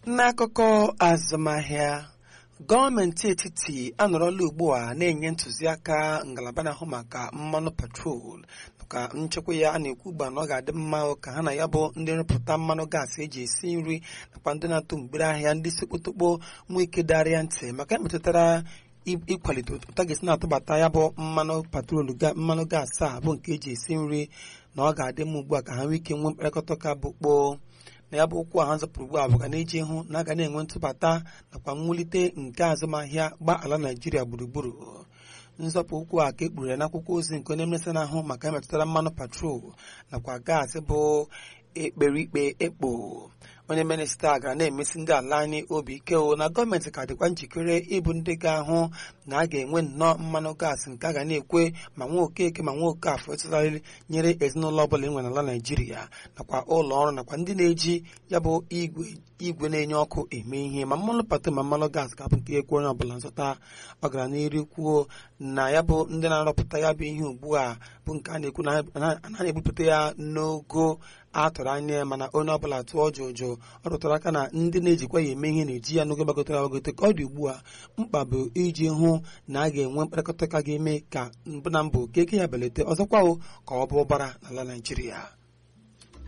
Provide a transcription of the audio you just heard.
n'akụkọ azụmahịa gọọmenti etiti anọrọla ugbu a na-enye ntụziaka ngalaba na-ahụ maka mmanụ petrol maka nchekwa ya a na-ekwu ugbu a na ọ ga-adị mma ka ha na ya bụ ndị nrụpụta mmanụ gaasị eji esi nri nakwa ndị na-atụ mgbere ahịa ndị sekpotokpo nwee ike darịa ntị maka metụtara ịkwalite ụtọ ga-esi na-atụbata ya bụ mmanụ patrol mmanụ gaasị a bụ nke eji esi nri na ọ ga-adị mma ugbu a ka ha nwee ike nwee mkparịkọta ụka bụ kpoo na ya bụ okwu a ha zọpụrụ ugbu a bụ ga na-eji hụ na a ga na-enwe ntụbata nakwa mwulite nke azụmahịa gba ala naijiria gburugburu nzọpụ okwu a ka ekpughere n'akwụkwọ ozi nke onye mmesa na-ahụ maka emetụtara mmanụ patrol nakwa gaasị bụ ekperikpe ekpo onye minista gara na-emesi ndị ala anyị obi ike o na gọọmenti ka dịkwa njikere ịbụ ndị ga-ahụ na a ga-enwe nnọọ mmanụ gaasị nke a ga na-ekwe ma nwa okeke ma nwa okafọ ịtụtarị nyere ezinụlọ ọbụla enwe n'ala naijiria nakwa ụlọ ọrụ nakwa ndị na-eji ya bụ igwe igwe na-enye ọkụ eme ihe ma mmanụ patrol ma mmanụ gaasị ga-abụ nke ekwe onye ọbụla nzụta ọ gara n'iru kwuo na ya bụ ndị na-arọpụta ya bụ ihe ugbu a bụ nke a na-ekwu na a na-ebupụta ya n'ogo a tụrụ anya mana onye ọbụla tụọ jụjụ ọ rụtara aka na ndị na-ejikwa ya eme ihe na-eji ya n'oge gbagotere agbagote ka ọ dị ugbu a mkpa bụ iji hụ na a ga-enwe mkparịkọta ka ga-eme ka mbụ na mbụ ka eke ya belata ọzọkwa ka ọ bụ ụbara n'ala Naịjirịa